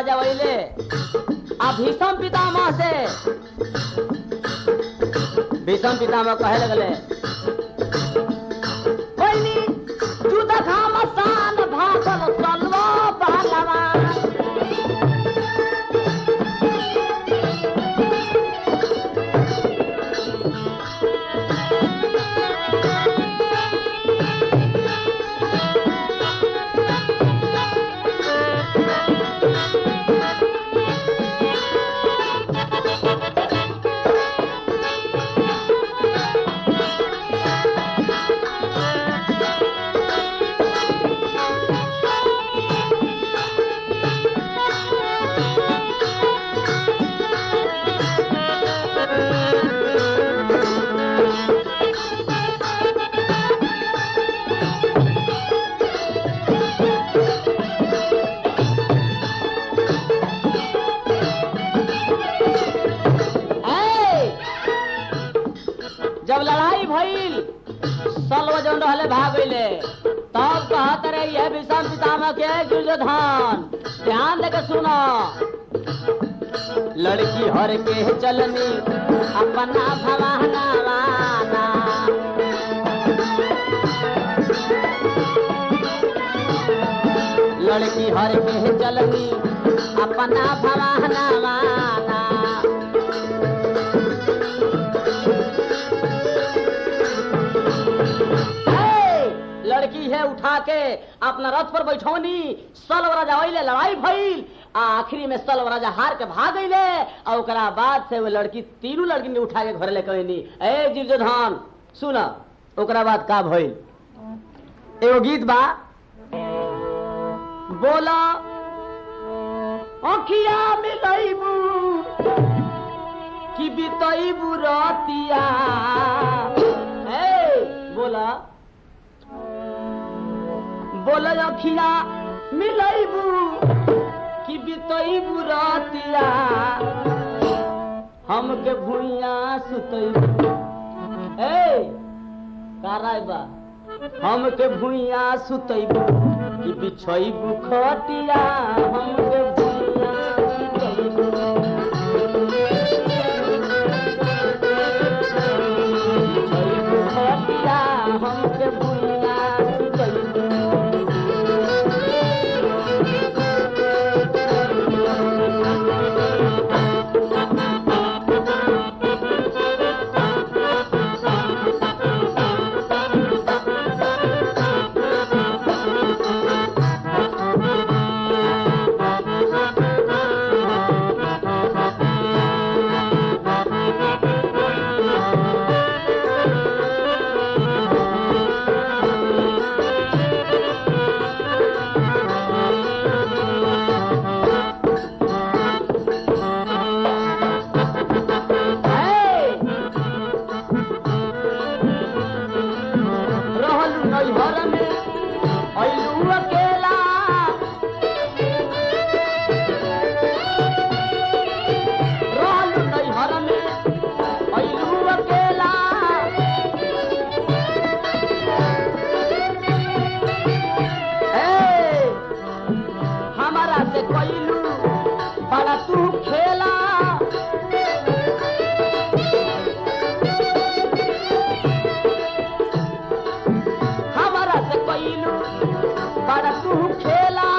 राजा वैले आ भीषम पितामह से भीषम पितामह कहे लगले पहिली जुद घाम सान भागल सलवा पहलवा ए! जब लड़ाई भइल सलव जौन रहले भाग गइले तब कहत रे यह विषम पितामह के दुर्योधन ध्यान देके सुनो लड़की हर के चलनी अपना भवाना वाना लड़की हर के चलनी अपना भवाना वाना ए, लड़की है उठा के अपना रथ पर बैठौनी सलव राजा ओइले लड़ाई भइल आ आखिरी में सलव राजा हार के भाग गइले और ओकरा बाद से वो लड़की तीनों लड़की ने उठा के घर ले कहनी ए दुर्योधन सुन ओकरा बाद का भइल एगो गीत बा बोला अखिया मिलैबू कि बितैबू रतिया ए बोला बोला अखिया मिलैबू कि बितैबू रतिया हमके भुइया सुतैबू ए काराय बा हमके भुइया सुतैबू कि बिछैबू खटिया हमके भुइया सुतैबू बिछैबू खटिया हमके भुइया सुतैबू रहलू नैहर में अइलू अकेला रहलू नैहर में अइलू अकेला ए, हमारा से कइलू बड़ा तू खेला हमारा से कइलू बड़ा तू खेला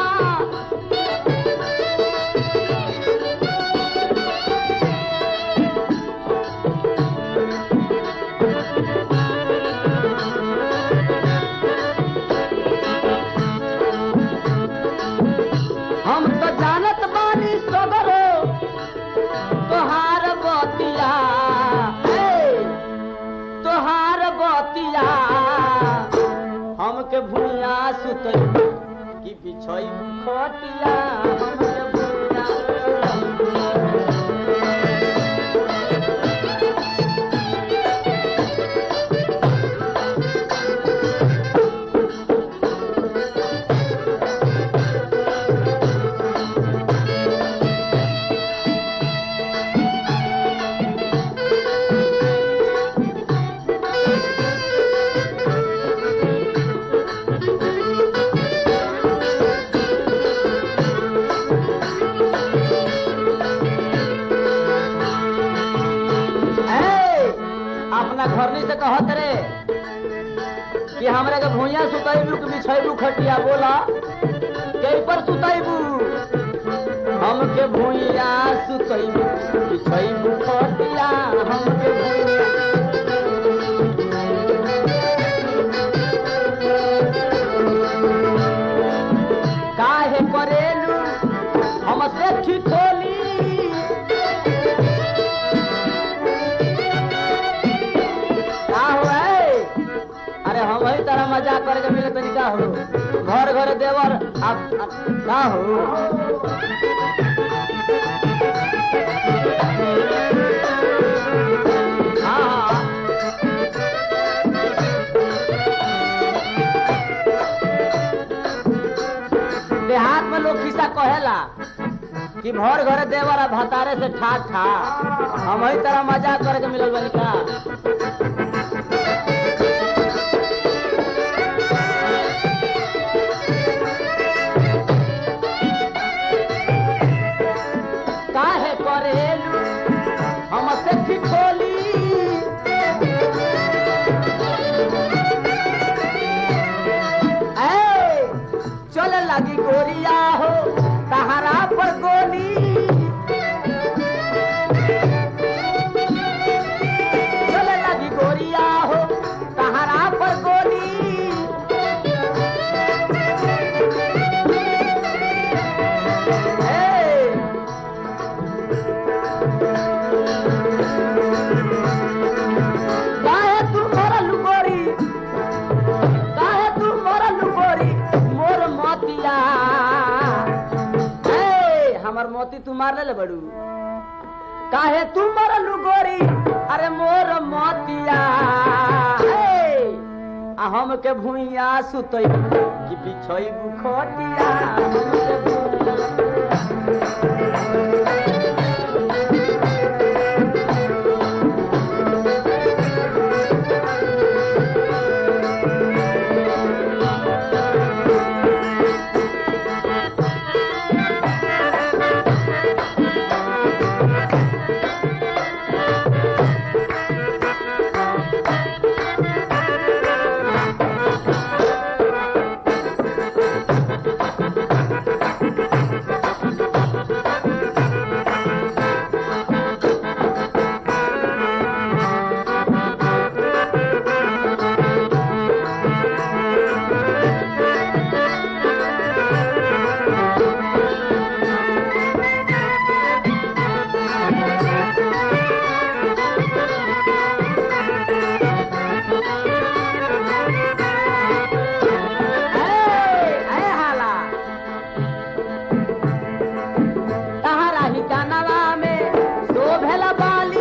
हम तो जानत बानी सगरो तोहार बतिया ए, तोहार बतिया हमके भूया सुतई कि बिछई खटिया हमके भूया अपना घरनी से कहत रे कि हमरा के भुइया सुतैबू कि बिछैबू खटिया बोला कई पर सुतैबू हमके भुइया सुतैबू बिछैबू खटिया हमके भुइया काहे करेलू हमसे ठिठोली का हो है? अरे हम ही तरह मजाक करके मिले तो का हो घर घर देवर आप आप- का हो हाँ हाँ देहात में लोग किस्सा कहेला कि भर घरे देवर आ भतारे से ठा ठा हम ही तरह मजाक करके मिलल बनी का काहे करेलू हमसे ठिठोली ऐ, चले लगी गोरिया हो तहरा पर गोली चले लगी गोरिया हो तहरा पर गोली ऐ, काहे तू मरल गोरी काहे तू मरल गोरी मोर मोतिया ए हमर मोती तू मार ले बड़ू काहे तू मरल गोरी अरे मोर मोतिया ए आ हमके भुइया सुतई कि बिछई बुखटिया हमके भुइयां ऐ, ऐ हाला तहरा ही जानवा में शोभेल बाली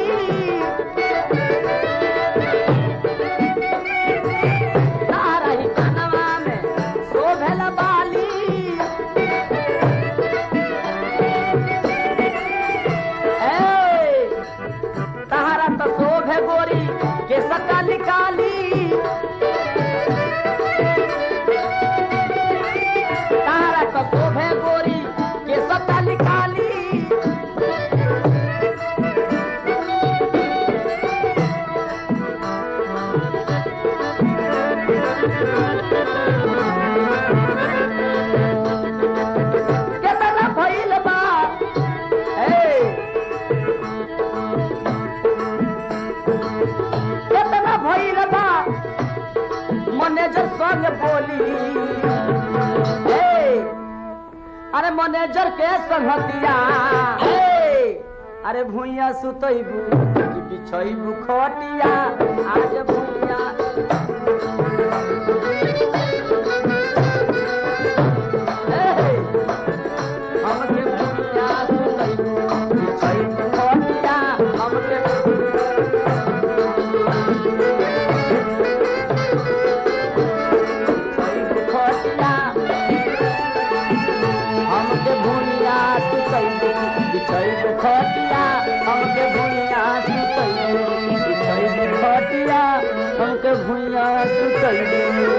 तहरा ही जानवा में शोभेल बाली ऐ, तहरा तो शोभे गोरी के सका निकाली तारा का शोभे गोरी के सत्ता निकाली केतना भइल बा ए केतना भइल बा मैनेजर संग बोली ए, अरे मैनेजर के संगतिया ए, अरे भुइया सुतैबू कि बिछैबू खटिया आज भुइया ए, हमके भुइया सुतैबू बिछैबू खटिया हमके बिछैबू खटिया हमके भुनिया सुतैबू बिछैबू खटिया हमके भुनिया सुतैबू बिछैबू खटिया हमके भुनिया सुतैबू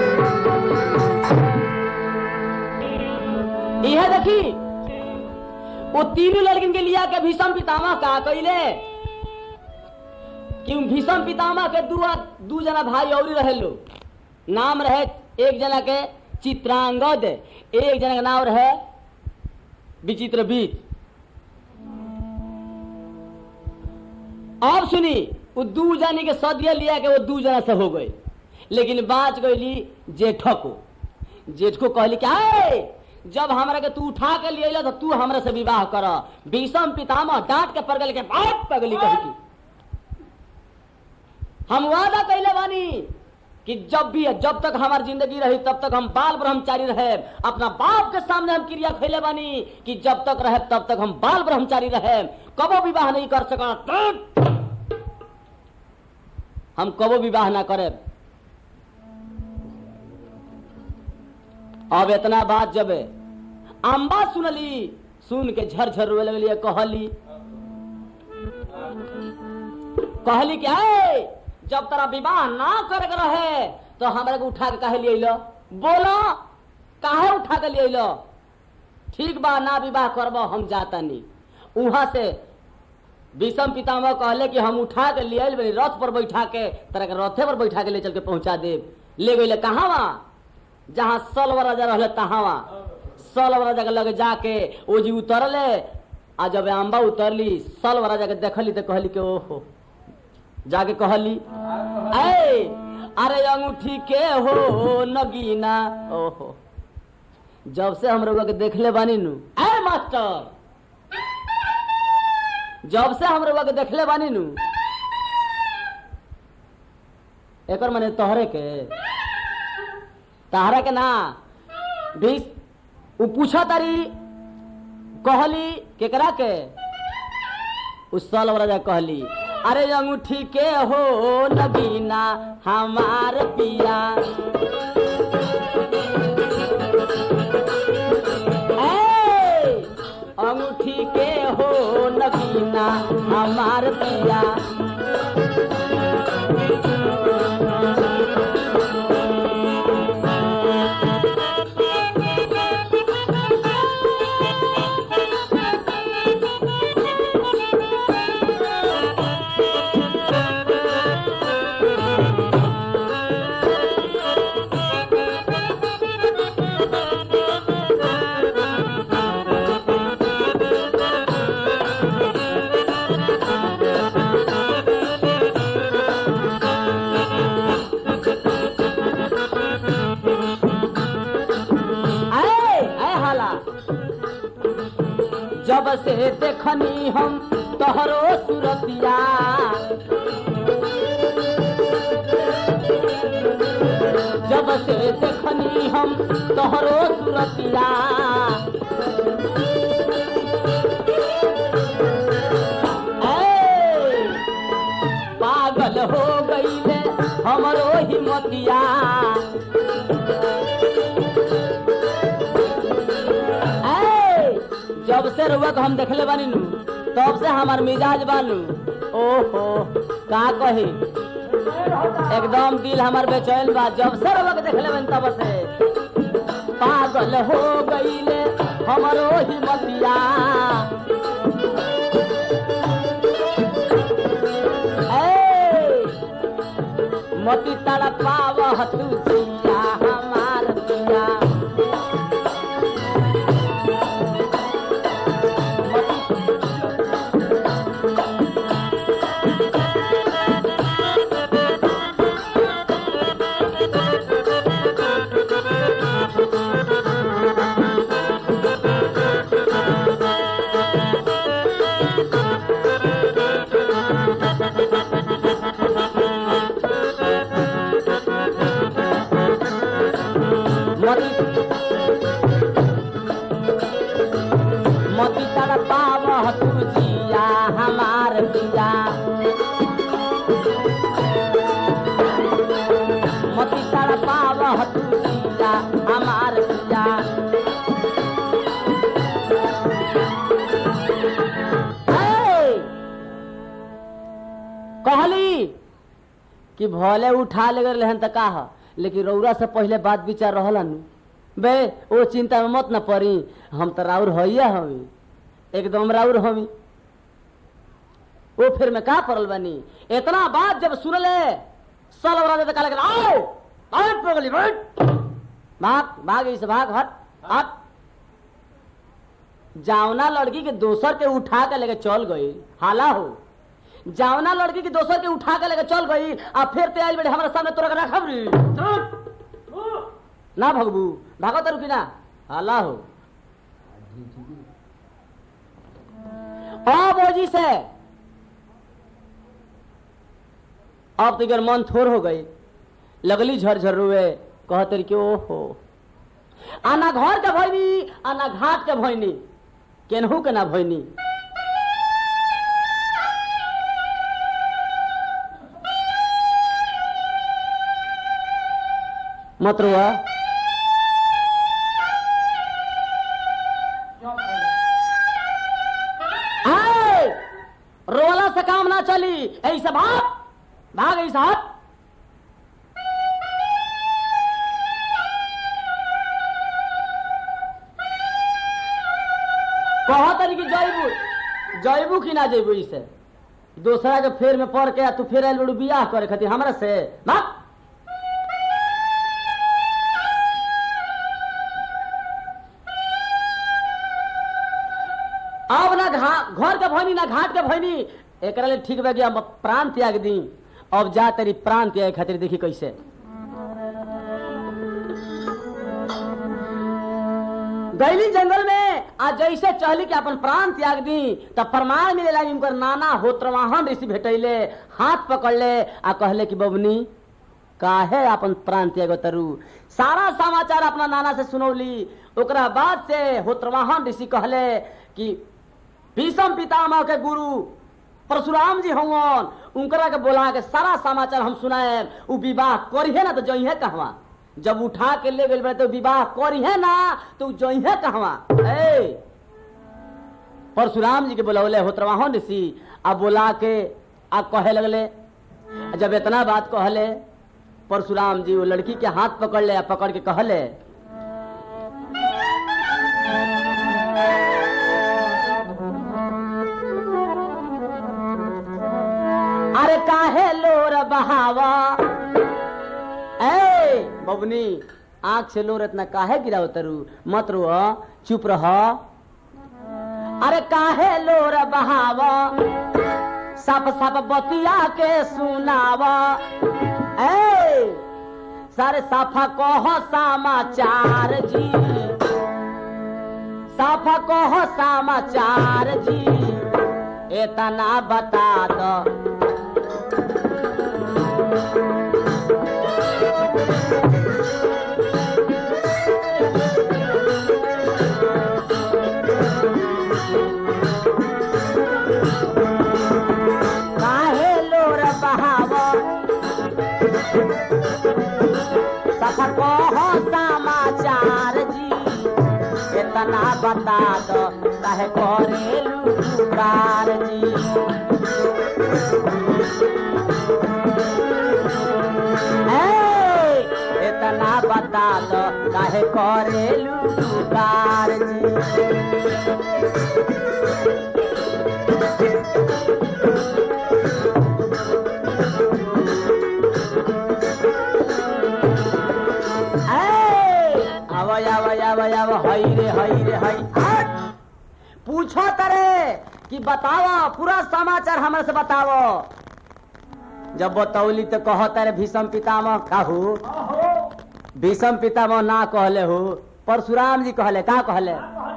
इहे देखी वो तीनों लड़किन के लिया के भीषम पितामह का कइले कि भीषम पितामह के दू दू जना भाई और रहे लो नाम रहे एक जना के चित्रांगद एक जना के नाम रहे विचित्र बीज अब सुनी वो दू जानी के सदिया लिया के वो दू जना से हो गए लेकिन बाँच गईली जेठो को जेठ को कहली क्या है जब हमरा के तू उठा के लिए अइला तो तू हमरा से विवाह कर भीषम पितामह डांट के पड़गल के बात पगली कही की हम वादा कैले बानी कि जब भी जब तक हमारी जिंदगी रही तब तक हम बाल ब्रह्मचारी रहे अपना बाप के सामने हम क्रिया खैले बानी कि जब तक रहे तब तक हम बाल ब्रह्मचारी रहे कबो विवाह नहीं कर सका हम कबो विवाह ना करे अब इतना बात जब अम्बा सुनली सुन के झरझर रोए लगली कहली कहली क्या है जब तेरा विवाह ना करे के रहे तो हमरा के उठा के काहे लिए लो बोलो काहे उठा के लिए लो ठीक बा ना विवाह करब हम जाता नहीं वहां से विषम पितामह कहले कि हम उठा के लिए बनी रथ पर बैठा के तरह के रथे पर बैठा के ले चल के पहुंचा दे ले गई कहा वहां जहां सलव राजा रहले तहां वहां सलव राजा के लगे जाके ओ जी उतरले आ जब अम्बा उतरली सलव राजा के देखली तो कहली कि ओहो जाके कहली ऐ अरे अंगूठी के हो नगीना ओहो जब से हम लोग के देखले बानी नु ऐ मास्टर जब से हम लोग के देखले बानी नु एकर माने तोहरे के तहरा के ना भी उ पूछा तारी कहली केकरा के उस साल राजा कहली अरे अंगूठी के हो नगीना हमार पिया ए, अंगूठी के हो नगीना हमार पिया अरे अरे हाला जब से देखनी हम तोहरो सुरतिया जब से देखनी हम तोहरो सुरतिया ए, पागल हो गईले हमरो हिम्मतिया ऐ, जब से रुआ हम देखले बानी नु तब से हमार मिजाज बानू ओहो का कही एकदम दिल हमार बेचैन बा जब से रुआ देखले बानी तब से पागल हो गईले हमरो हिम्मतिया ऐ, मोती तड़पाव तू जिया हमार दिया मोती मोती तड़पाव तू जिया हमार दिया मोती तड़पाव तू जिया हमार दिया ऐ, कहली कि भले उठा ले गए हन त का ह लेकिन रौरा से पहले बात विचार रहला नु बे ओ चिंता में मत न पड़ी हम तो राउर हइया हमी एकदम राउर हमी वो फिर में का पड़ल बनी इतना बात जब सुनले सल राजा तो कहले आओ आओ पगली बैठ भाग भाग इस भाग हट हट जावना लड़की के दोसर के उठा के लेके चल गई हाला हो जावना लड़की के दोसर के उठा के लेके चल गई आ फिर ते आइल बेटे हमारे सामने तोरा के रखब रे ना भगबू भागो तो रुकी ना हाला हो अब ओजी से अब तो इधर मन थोर हो गई लगली झरझर रुए कहते कि ओहो आना घर के भैनी आना घाट के भैनी केनहू के ना भैनी मत रुआ आए! रोला से काम ना चली ऐसे भाग भाग ऐसा हट कहो तरी कि जैबू जैबू कि ना जैबू इसे दूसरा के फेर में पड़ के आ तू फेर आयल बड़ू बियाह करे खातिर हमरा से भाग अब ना घा घर के भैनी ना घाट के भैनी एकरा ले ठीक बा कि हम प्राण त्याग दी अब जा तेरी प्राण त्याग खातिर देखी कैसे गैली जंगल में आ जैसे चहली के अपन प्राण त्याग दी तब प्रमाण मिलेला कि उनकर नाना होत्रवाहन ऋषि भेटैले हाथ पकड़ले आ कहले कि बबनी काहे अपन प्राण त्याग तरु सारा समाचार अपना नाना से सुनौली ओकरा बाद से होत्रवाहन ऋषि कहले कि भीषम पितामह के गुरु परशुराम जी हवन उनकरा के बोला के सारा समाचार हम सुनाए उ विवाह करिहे ना तो जइहे कहवा जब उठा के ले गए तो विवाह करिहे ना तो जइहे कहवा ए परशुराम जी के बोलौले होत्रवाहन ऋषि आ बोला के आ कहे लगले जब इतना बात कहले परशुराम जी वो लड़की के हाथ पकड़ ले आ पकड़ के कहले अरे काहे लोर बहावा ए बबनी आंख से लोर इतना काहे गिराव तरु मत रो चुप रह अरे काहे लोर बहावा सप सप बतिया के सुनावा ए सारे साफा कह समाचार जी साफा कह समाचार जी इतना बता दो काहे लोर बहाव सफा कहो समाचार जी इतना बता दो काहे करेलू पुकार जी ए, इतना बता दो काहे करेलू पुकार जी ए, आवा आवा आवा आवा हई रे हई रे हई हट पूछो तरे कि बताओ पूरा समाचार हमरा से बताओ जब बतौली तो कहो तारे भीषम पितामह कहू भीषम पितामह ना कहले हो परशुराम जी कहले का कहले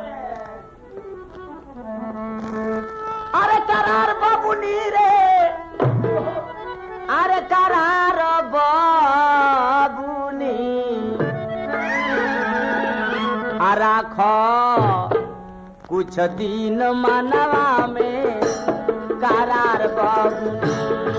अरे करार बाबुनी रे अरे करार बाबुनी आ राख कुछ दिन मनवा में करार बाबुनी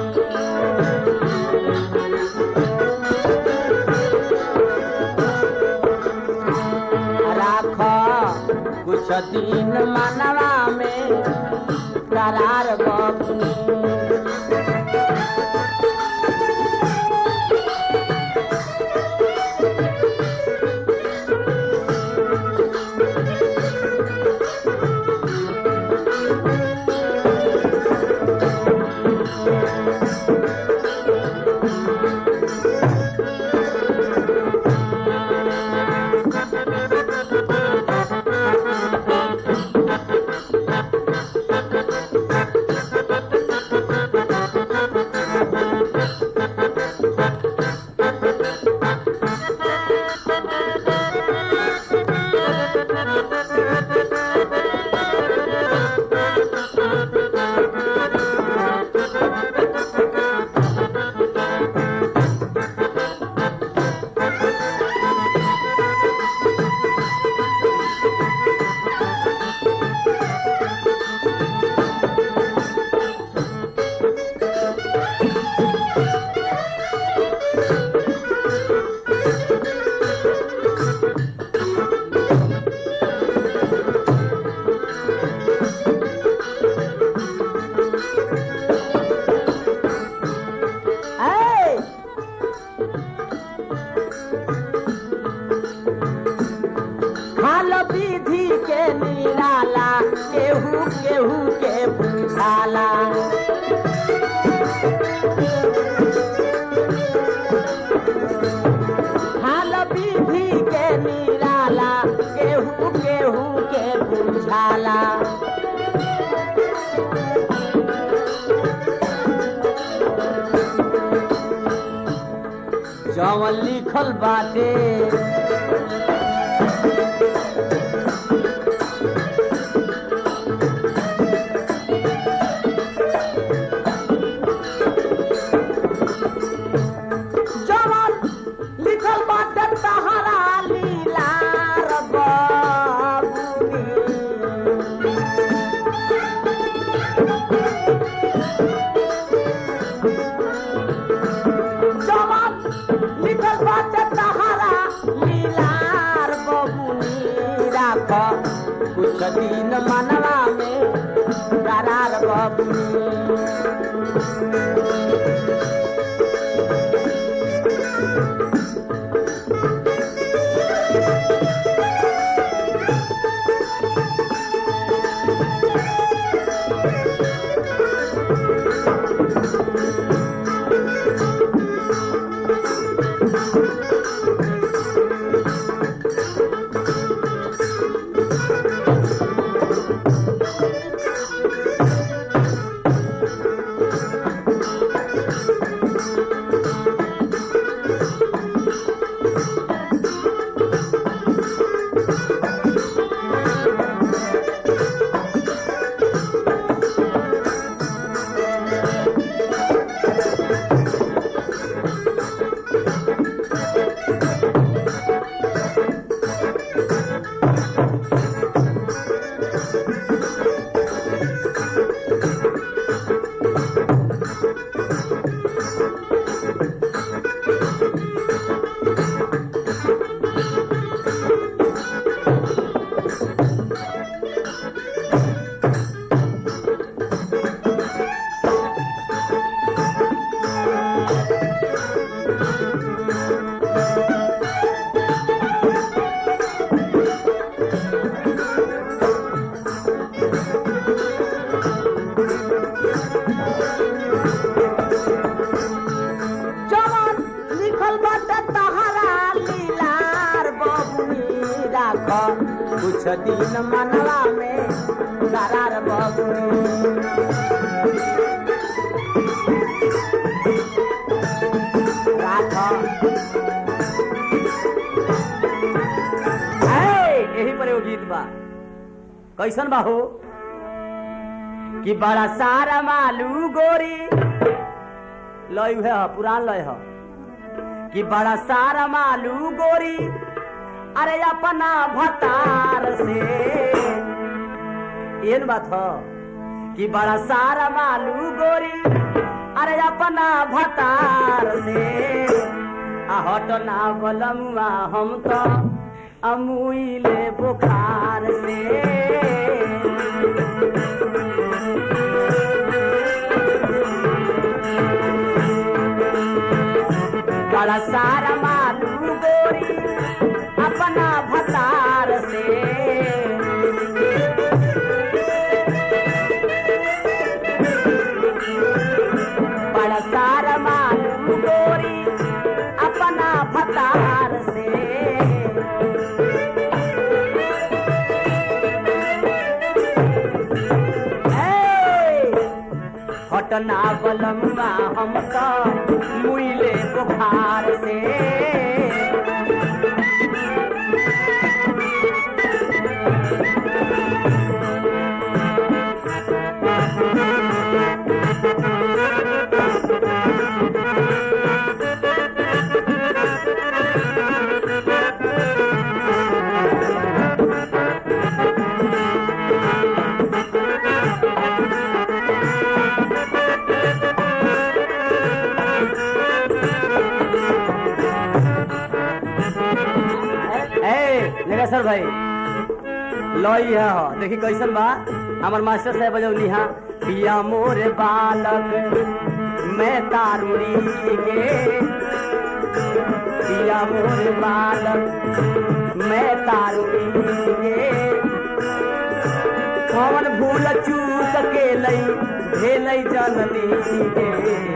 राख कुछ दिन मनवा में करार बाबुनी बुझाला हाल विधि के निराला केहू केहू के बुझाला जवन लिखल बाटे जवन लिखल बाटे तहरा लीला रे बाबुनी जवान लिखल बाटे तहारा लीलार बबुनी राख कुछ दिन मनवा में करार बबुनी जवान लिखल बाटे तहारा लीलार बबुनी राख कुछ दिन मनवा में करार बबुनी राख है, यही पर एगो गीत बा कैसन बा हो कि बड़ा सारा मालू गोरी लय है पुरान लय है कि बड़ा सारा मालू गोरी अरे अपना भतार से एन बात ह कि बड़ा सारा मालू गोरी अरे अपना भतार से आ हटना बलमुआ हम तो अमुइले बुखार से बड़ा सारा मालू गोरी अपना भतार से बड़ा सारा मालू गोरी अपना भतार से हटना बलमुआ हम तो मुइले बुखार से ए निरेश्वर भाई लई है हो देखी कैसन बा हमार मास्टर साहब बजौनी हा पिया मोरे बालक मैं तारुड़ी गे पिया मोरे बालक मैं तारुड़ी गे कौन भूल चूक सकेलै भेलै जननी हे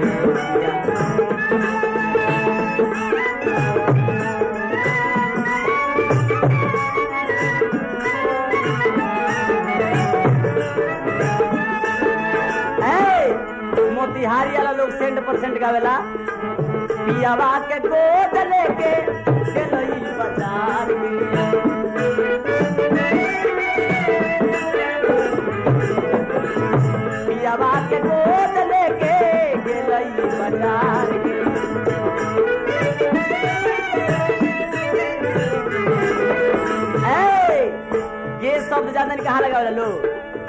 ए, मोतिहारी वाला लोग सेंट परसेंट गावेला पियावा के गोद लेके गेलई बाजार में पियावा के गोद लेके गेलई बाजार में ए, ये शब्द जानने कहाँ लगा लोग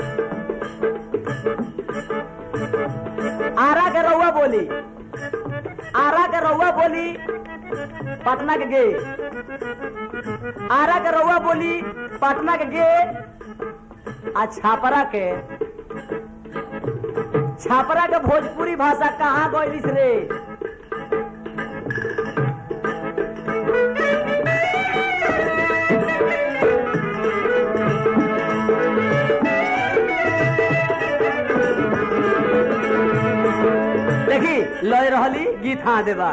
आरा के रउआ बोली आरा के रउआ बोली पटना के गे आरा के रउआ बोली पटना के गे आ छापरा के छापरा के भोजपुरी भाषा कहाँ गइलिस रे देखी लय रहली गीत हाँ देवा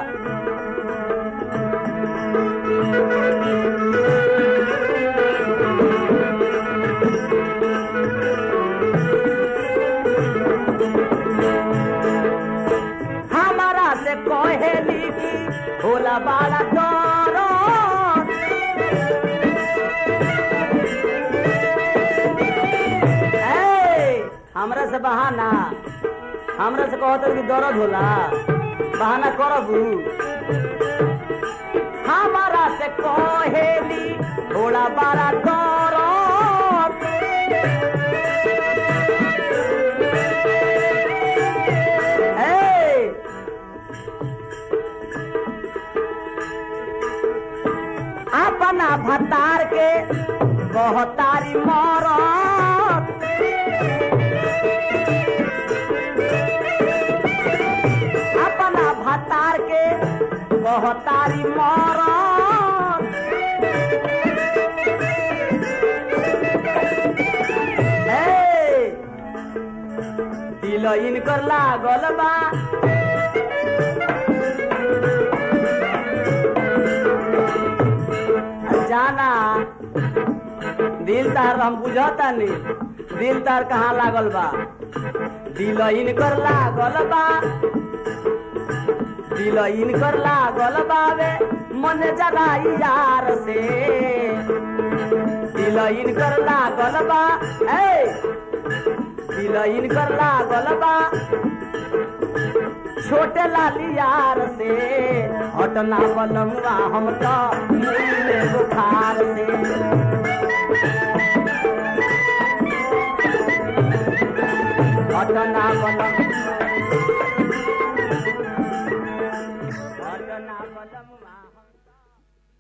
हमारा से कहेली की होला बाड़ा डरो ए, हमरा से बहाना हमरा से कहत कि दर्द होला बहाना करबू हमारा से कहेली थोड़ा बड़ा दर्द ए, अपना भतार के कहतारी मरत अपना भतार के कहतारी मरत ए, दिल इनकर लागल बा जाना दिल तार हम बुझता नहीं दिल तार कहाँ लागल बा दिल इनकर लागल बा दिल इनकर लागल बावे मन जगाई यार से दिल इनकर लागल बा ए दिल इनकर लागल बा छोटे लाली यार से हटना बनमुआ हम तो मुँह बुखार से